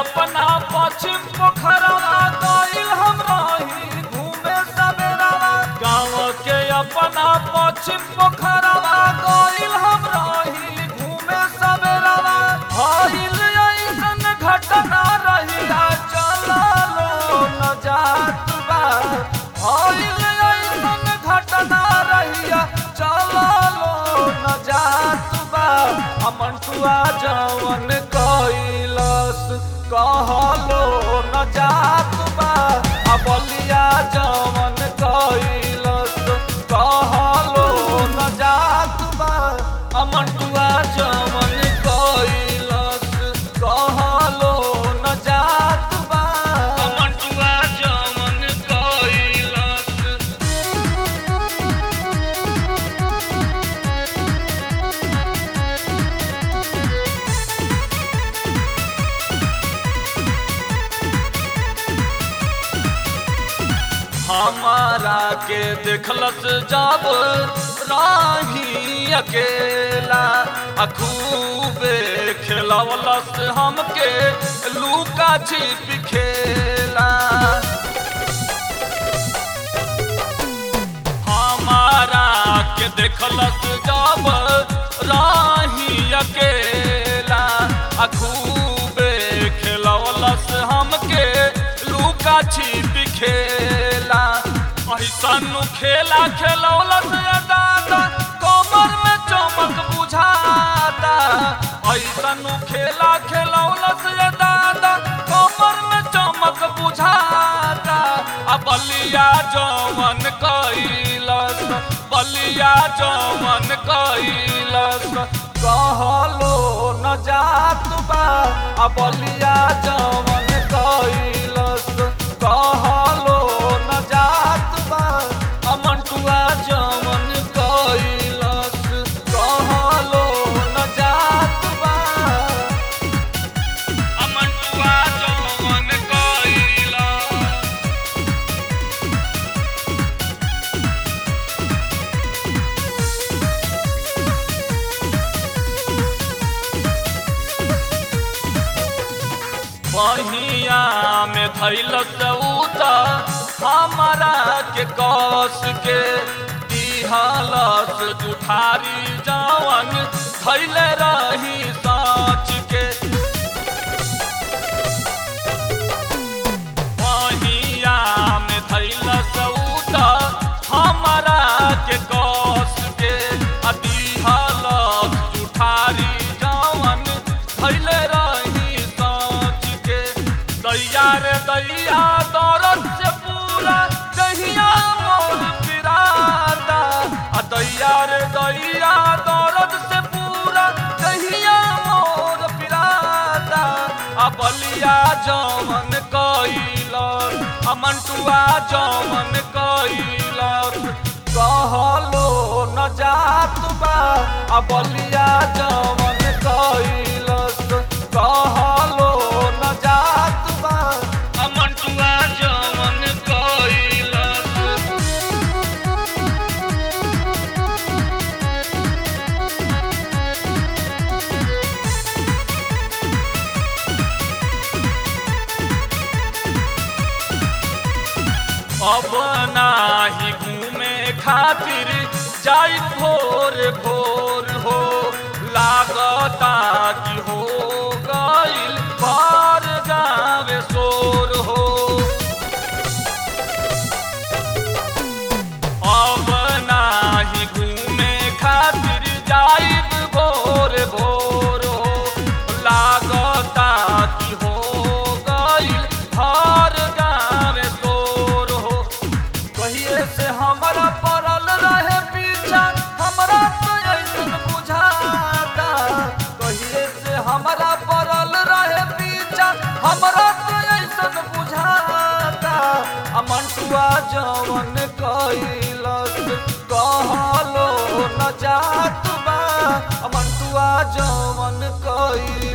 अपना पश्चिम पोखरवा गइल हम रही घूमे सवेरवा गाँव के अपना पश्चिम पोखरवा गइल हम रही घूमे सवेरवा भइल ऐसन घटना रहिया चललो न जात बा भइल ऐसन घटना रहिया चललो न जात बा अमनटुआ जवन कैलस कहलो न जात बा आ बलिया जवन कैलस कहलो न जात बा अमनटुआ जवन कैलस कहलो न जात बा अमनटुआ जवन कैलस हमारा के देखलस जब राही अकेला आ खूबे खेलवलस हमके लूका छिप खेला हमारा के देखलस जब राही अकेला आ खूबे खेलवलस हमके लूका छिप खेला ऐसन खेला खेलौलस दादा कमर में चमक बुझाता ऐसन खेला खेलौलस दादा कमर में चमक बुझाता आ बलिया जवन कैलस बलिया जवन कैलस कहलो न जात बा आ बलिया जवन कैलस कहलो न जात बा आ मंटुआ जवन कैलस कहलो न जात बा आ मंटुआ जवन कैलस बहिया में धैल सऊत हमारा के कस के दिहलस जुठारी जवन धैल रही साच के बहिया में धैल सऊत हमारा के कस के आ दिहलस जुठारी जवन धैल रही साच के दैया रे दैया दौरत से पूरा दहिया मोर पिराता आ दैया रे दैया दौरत से पूरा दहिया मोर पिराता आ बलिया जवन कैलस आ मंटुआ जवन कैलस कहलो न जात बा आ बलिया जवन कैलस कहलो न जात बा आ मंटुआ जवन कैलस अब नाही घूमे खातिर जाई भोर भोर हो लागता कि हो गइल बार गावे शोर हो अब नाही घूमे खातिर जाइब भोर भोर हो लागता कि हो गइल हर गाँव तोर हो कहिए से हमरा पड़ल रहे पीछा हमरा तो ऐसन बुझाता कहिए से हमरा पड़ल रहे पीछा हमरा तो ऐसन बुझाता आ मंटुआ जवन कैलस कहलो न जात बा आ मंटुआ जवन कैलस